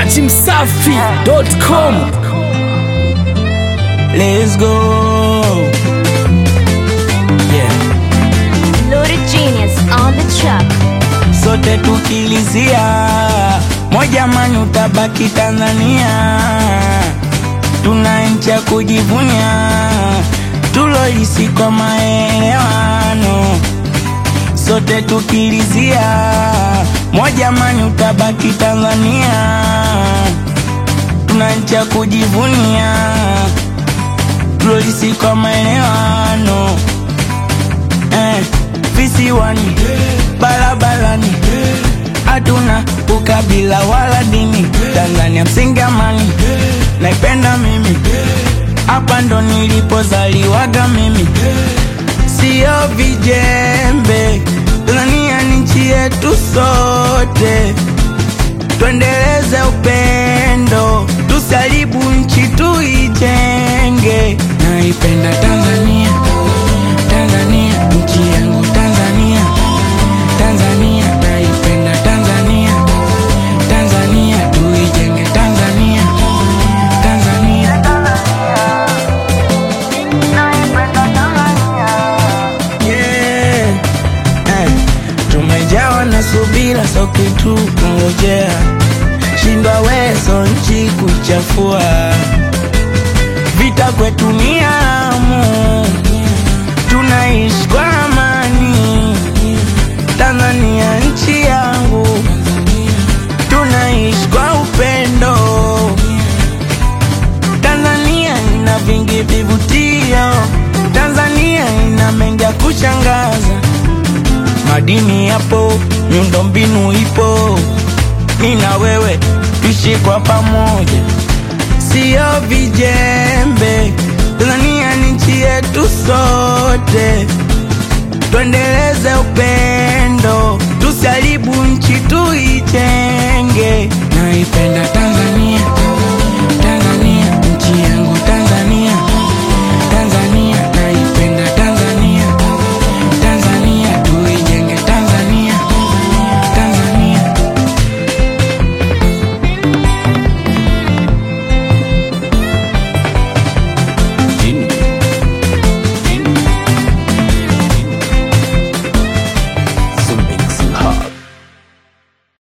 Dati Msafi.com. Let's go. Yeah. Loaded Genius on the track. Sote tukilizia moja mani utabaki Tanzania, tuna nchi ya kujivunia tuloisi kwa maelewano. Sote tukilizia moja mani utabaki Tanzania, tuna nchi ya kujivunia tuloisi kwa maelewano eh, visiwani barabarani hatuna ukabila wala dini Tanzania msingi amani naipenda mimi hapa ndo nilipozaliwaga mimi sio vijembe Tanzania ni nchi yetu sote tuendeleze upendo tusaribu nchi tuijenge naipenda Tanzania Tanzania nchi yangu Tanzania Tanzania naipenda Tanzania Tanzania tuijenge Tanzania Tanzania yeah. eh. Tumejawa na subira so kitu kungojea shindwa wezo nchi kuchafua vita kwetu ni amu tunaishi kwa amani Tanzania nchi yangu tunaishi kwa upendo Tanzania ina vingi vivutio Tanzania ina mengi ya kushangaza madini yapo miundombinu ipo mi na wewe tuishi kwa pamoja sio vijembe Tanzania ni nchi yetu sote tuendeleze upendo tusaribu nchi tuijenge naipenda Tanzania